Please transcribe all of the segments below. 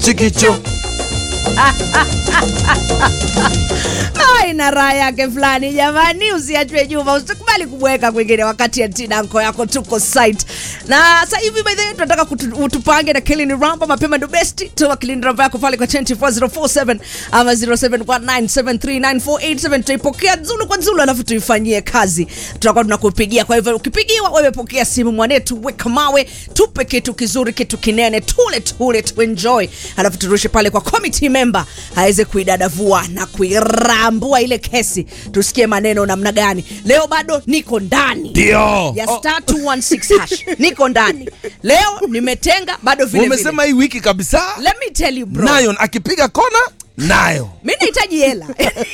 mchikicho Ai, na raha yake fulani jamani, usiachwe nyuma, usikubali kubweka kwingine wakati Atina anko yako tuko site. Na sasa hivi by the way tunataka kutu- utupange na Kilini Ramba mapema ndo best. Toa Kilini Ramba yako pale kwa 24047 ama 0719739487 tutaipokea zulu kwa zulu, alafu tuifanyie kazi. Tutakuwa tunakupigia. Kwa hivyo ukipigiwa, wewe pokea simu mwanetu, weka mawe, tupe kitu kizuri, kitu kinene, tule tule, tu enjoy, alafu turushe pale kwa committee member aweze kuidadavua na kuirambua ile kesi, tusikie maneno namna gani. Leo bado niko ndani ndio ya Oh, star 216 hash, niko ndani leo, nimetenga bado vile vile. umesema hii wiki kabisa Let me tell you bro, nayo akipiga kona nayo mi nahitaji hela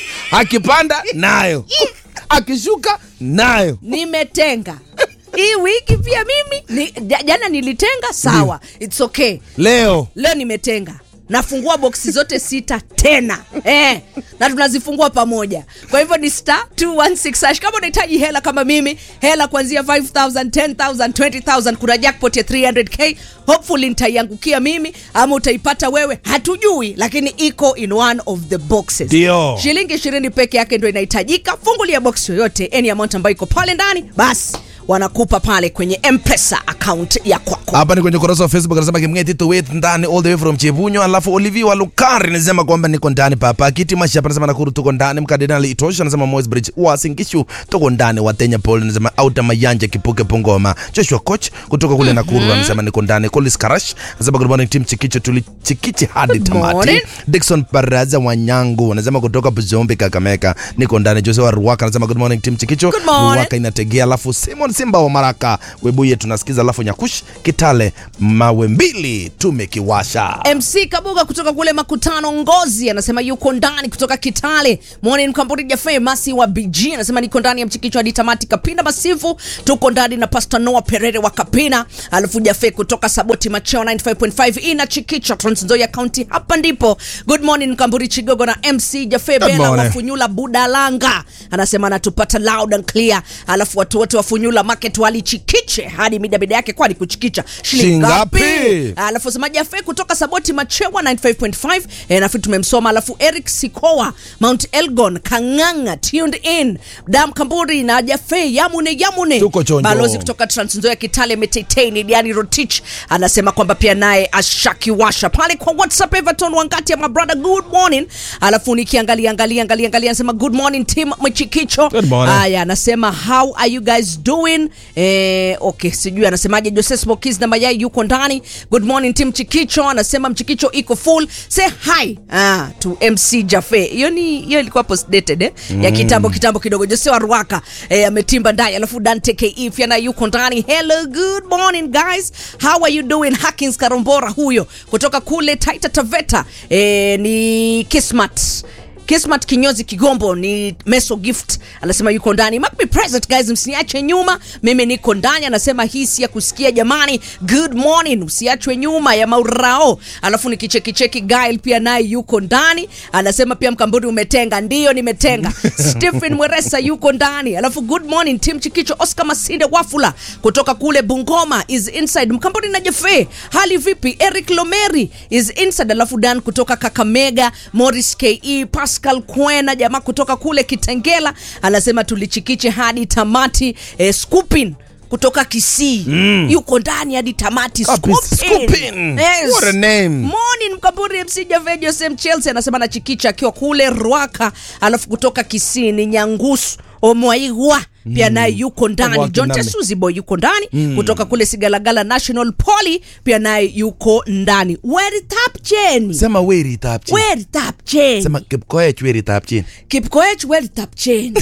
akipanda nayo akishuka nayo nimetenga hii wiki pia mimi ni, ja- jana nilitenga sawa, it's okay. leo Leo nimetenga nafungua boksi zote sita tena eh, na tunazifungua pamoja. Kwa hivyo ni star 216 hash. Kama unahitaji hela kama mimi, hela kuanzia 5000 10000 20000 kuna jackpot ya 300k hopefully nitaiangukia mimi ama utaipata wewe, hatujui, lakini iko in one of the boxes. Ndio. shilingi 20 peke yake ndio inahitajika. Fungulia box yoyote, any amount ambayo iko pale ndani, basi wanakupa pale kwenye mpesa account ya kwako. hapa ni kwenye ukurasa wa facebook anasema kimngeti to wait ndani all the way from chebunyo alafu olivi wa lukari anasema kwamba niko ndani papa kiti mashapa anasema nakuru tuko ndani mkardinali itosha anasema moys bridge wasingishu tuko ndani watenya paul anasema auta mayanja kipuke pongoma joshua coach kutoka kule nakuru anasema niko ndani colis karash anasema good morning team chikicho tulichikichi hadi Good tamati morning. Dickson Baraza Wanyangu anasema kutoka Buzombe Kakamega, niko ndani. Jose wa Ruaka anasema good morning team Chikicho. Good morning. Ruaka inategea, alafu Simon Simba wa Maraka Webuye tunasikiza, alafu Nyakush Kitale mawe mbili tumekiwasha. MC Kabuga kutoka kule Makutano Ngozi anasema yuko ndani kutoka Kitale. Morning Mkamburi Jafe Masi wa BG anasema niko ndani ya mchikicho hadi tamati. Kapina Masifu tuko ndani na Pastor Noah Perere wa Kapina. Alafu Jafe kutoka Saboti Macheo 95.5 ina chikicho Trans Nzoia County. Hapa ndipo. Good morning Mkamburi Chigogo na MC Jafe Good Bela wa morning. Funyula Budalanga anasema anatupata loud and clear. Alafu watu wote wa Funyula Market walichikiche hadi midabida yake kwani kuchikicha shilingi ngapi? Shingapi? alafu semaji afe kutoka saboti machewa 95.5 e, nafi tumemsoma alafu eric sikoa mount elgon kanganga tuned in dam kamburi na jafe yamune yamune Tuko chonjo. balozi kutoka transnzoya kitale meteteni diani rotich anasema kwamba pia naye ashakiwasha pale kwa whatsapp everton wangati ya mabrother good morning alafu nikiangalia angalia angalia angalia anasema good morning team mchikicho Good morning. haya anasema how are you guys doing eh, okay sijui anasemaje jose smokis na mayai yuko ndani good morning team chikicho anasema mchikicho iko full say hi ah, to mc jafe hiyo ni hiyo ilikuwa post dated eh? ya kitambo kitambo kidogo jose wa ruaka eh, ametimba ndani alafu dante ke pia na yuko ndani hello good morning guys how are you doing hakins karombora huyo kutoka kule taita taveta eh, ni kismat Kismat kinyozi Kigombo ni Meso Gift anasema yuko ndani. Mark me present guys, msiniache nyuma, mimi niko ndani. Anasema hii si ya kusikia jamani. Good morning, usiachwe nyuma ya maurao. Alafu nikicheki cheki Gail pia naye yuko ndani, anasema pia Mkamburi umetenga. Ndiyo nimetenga. Stephen Mweresa yuko ndani. Alafu good morning team Chikicho, Oscar Masinde Wafula kutoka kule Bungoma is inside. Mkamburi na Jefe, hali vipi? Eric Lomeri is inside. Alafu Dan kutoka Kakamega, Morris KE, Pascal Kwena jamaa kutoka kule Kitengela anasema tulichikiche hadi tamati. Eh, Scoopin kutoka Kisii yuko ndani hadi tamati. Kabisa. Scoopin. Scoopin. What a name. Morning Mkamburi MC Jave Joseph Chelsea anasema na chikicha akiwa kule Rwaka, alafu kutoka Kisii ni Nyangusu Omwaigwa pia naye yuko ndani. Wake John nami. Tesuzi boy yuko ndani kutoka kule Sigalagala National Poly pia naye yuko ndani. Where tap cheni Sema weri tapchi. where tap cheni Sema kipkoech weri tapchi. Kipkoech where tap cheni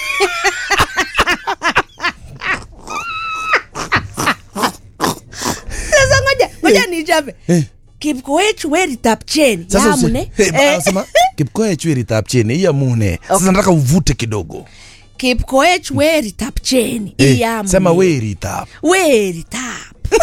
Sasa ngoja ngoja nichape Eh. Kipkoech where tap cheni Sasa usi- yamune Hey, ba- Eh. sema kipkoech weri tapchi. Iya mune. Sasa Okay. nataka uvute kidogo. Kipkoech where tap cheni Eh, iyamune Sema weri tap. where tap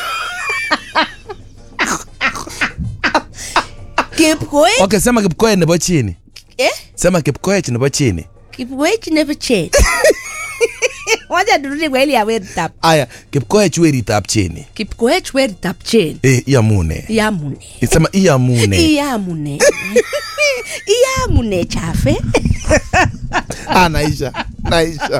Kipkoech Okay, sema kipkoech nebo chini. eh Sema kipkoech nebo chini. Kipkoech nebo cheni wacha turudi kwa ile ya weritap aya kipkoech weritap cheni kipkoech weritap chen e, iamune yamune isema iamune iyamune iyamune chafe ah, naisha naisha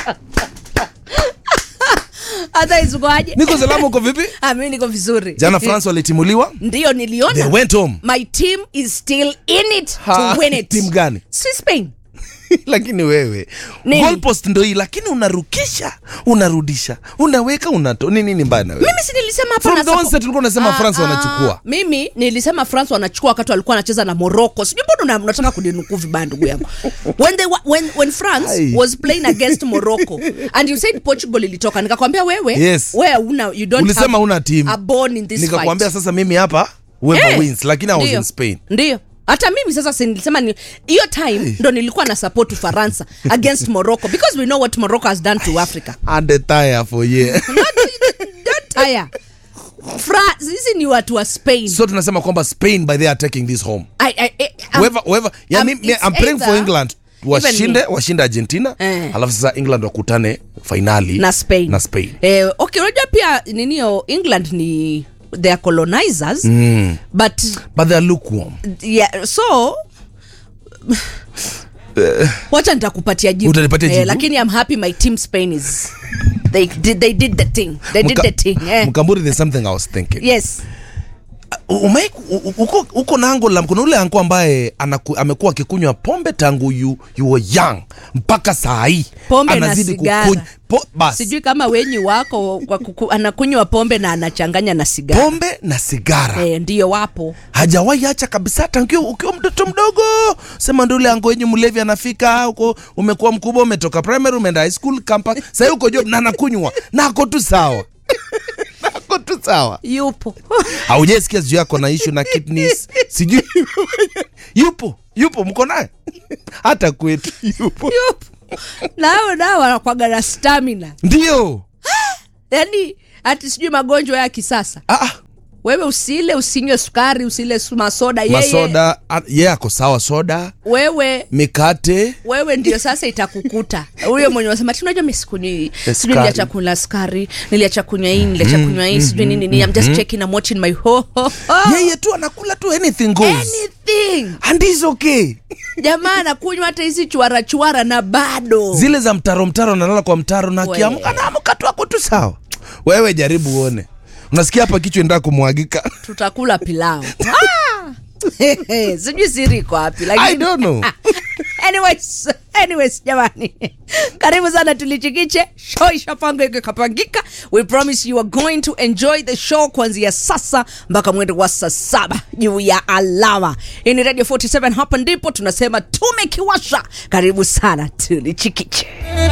hata izukoaje niko salama uko vipi Ah, mimi niko vizuri jana france walitimuliwa ndiyo they niliona went home my team is still in it Ha, to win it timu gani si spain lakini wewe Nini? goalpost ndo hii lakini unarukisha unarudisha unaweka unato ni nini mbaya na wewe mimi si nilisema hapa From na the support- onset ulikuwa unasema France wanachukua. mimi nilisema france wanachukua wakati walikuwa wanacheza na morocco sijui mbona una- unataka kuninukuu vibaya ndugu yangu when, they, wa- when, when france Ai. was playing against morocco and you said portugal ilitoka nikakwambia wewe Yes. wewe una, you don't Ulisema have una team. a bone in this nikakwambia fight. sasa mimi hapa whoever Eh, wins lakini i was ndiyo, in spain ndiyo hata mimi sasa si nilisema ni hiyo time ndo nilikuwa na support ufaransa against morocco because we know what morocco has done to africa and the tire for ye don't tire Fra, sisi ni watu wa spain so tunasema kwamba spain by they are taking this home I, I, I, I'm- whoever whoever yeah, um, mi, mi, it's I'm praying for either- England Even washinde me. washinde Argentina Eh. alafu sasa England wakutane finali na spain na Spain eh, okay unajua pia ninio england ni they are colonizers mm. but but they are lukewarm yeah, so wacha nitakupatia jibu Utanipatia jibu? lakini i'm happy my team spain is they did, they did the thing they did Mka- the thing eh. Mkamburi there's something I was thinking yes Umai, uko, uko na ango la kuna ule anko ambaye anaku, amekuwa akikunywa pombe tangu you, you were young mpaka saa hii Pombe na anazidi sigara. kukunywa po, bas sijui kama wenyi wako kwa kuku, anakunywa pombe na anachanganya na sigara pombe na sigara eh, ndiyo wapo hajawahi acha kabisa tangu ukiwa mtoto mdogo sema ndo ule ango yenye mlevi anafika uko umekuwa mkubwa umetoka primary umeenda high school campus sahii uko job na anakunywa na ako tu sawa na ako tu sawa yupo haujasikia sijui yako na ishu na kidneys sijui yupo yupo mko naye hata kwetu yupo yupo nao nao wanakwaga na stamina ndio yani hati sijui magonjwa ya kisasa ah, ah, wewe usile usinywe sukari usile su- masoda yeye masoda ah, ye ako sawa soda wewe mikate wewe ndio sasa itakukuta huyo mwenye wasema ti unajua mi sikunywi sijui Sukari. niliacha kula sukari niliacha kunywa hii niliacha kunywa hii sijui nini nini I'm just checking I'm watching my ho ho ho yeye tu anakula tu anything goes anything and is okay jamaa anakunywa hata hizi chuara chuara na bado zile za mtaro mtaro analala kwa mtaro na We. akiamka naamka tu ako tu sawa wewe jaribu uone unasikia hapa kichwa endaa kumwagika tutakula pilau Ah! sijui siri iko wapi i lakini don't know anyways, anyways jamani karibu sana tulichikiche show ishapangwa ikikapangika we promise you are going to enjoy the show kuanzia sasa mpaka mwendo wa saa saba juu ya alama hii ni radio 47 hapa ndipo tunasema tumekiwasha karibu sana tulichikiche